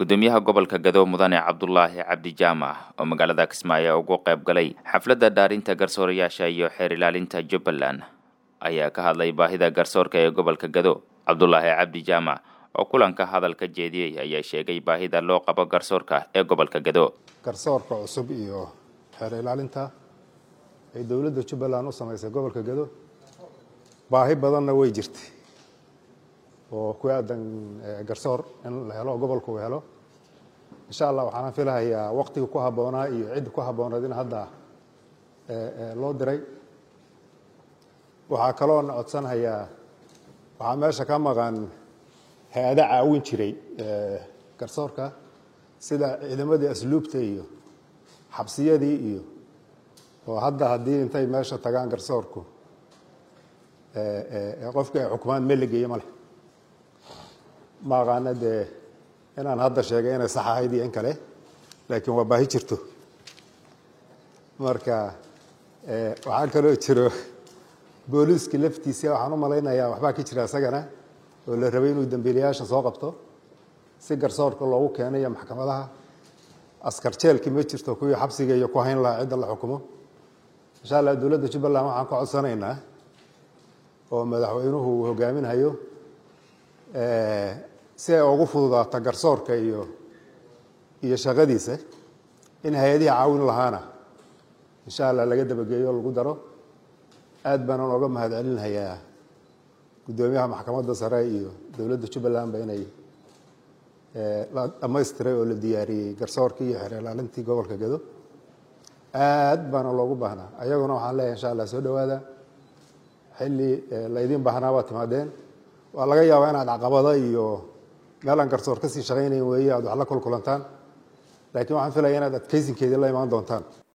gudoomiyaha gobolka gado mudane cabdulaahi cabdi jaamac oo magaalada kismaayo ugu qayb galay xafladda dhaarinta garsoorayaasha iyo xeer ilaalinta jubbaland ayaa ka hadlay baahida garsoorka ee gobolka gado cabdulaahi cabdi jaamac oo kulanka hadalka jeediyey ayaa sheegay baahida loo qabo garsoorka ee gobolka gado garsoorka cusub iyo xeer ilaalinta ay dowladda jubbaland u samaysay gobolka gado baahi badanna way jirtay oo ku aadan garsoor in la helo gobolka uu helo insha allah waxaana filahayaa waqtiga ku habboonaa iyo cidda ku habbooneed in hadda loo diray waxaa kaloona codsanhayaa waxaa meesha ka maqan hay-ada caawin jiray garsoorka sida ciidamadii asluubta iyo xabsiyadii iyo oo hadda haddii intay meesha tagaan garsoorku qofkii ay xukumaan meel la geeye ma leh ma aqaana dee inaan hadda sheegay inay sax ahayd iyo in kale laakiin waa baahi jirto marka waxaa kaloo jiro booliiska laftiisa waxaan u malaynayaa waxbaa ka jira isagana oo la rabay inuu dambiilayaasha soo qabto si garsoorka loogu keenayo maxkamadaha askar jeelkii ma jirto kuwii xabsiga iyo ku hayn lahaa cidda la xukumo insha allah dowladda jubbaland waxaan ka codsanaynaa oo madaxweynuhu uu hogaaminhayo si ay ugu fududaato garsoorka iyo iyo shaqadiisa in hay-adihii caawin lahaana insha allah laga dabageeyo lagu daro aad baanaan oga mahad celinhayaa guddoomiyaha maxkamadda sare iyo dowladda jubbalandba inay la dhamaystiray oo la diyaariyey garsoorkii iyo xeer ilaalintii gobolka gado aad baana loogu baahnaa ayaguna waxaan leeyahay insha allah soo dhawaada xilli laydin baahnaa baad timaadeen waa laga yaabaa inaad caqabada iyo meelaan garsoor kasii shaqaynayn weeye aad wax la kulkulantaan laakiin waxaan filaya inaad adkaysinkeedii la imaan doontaan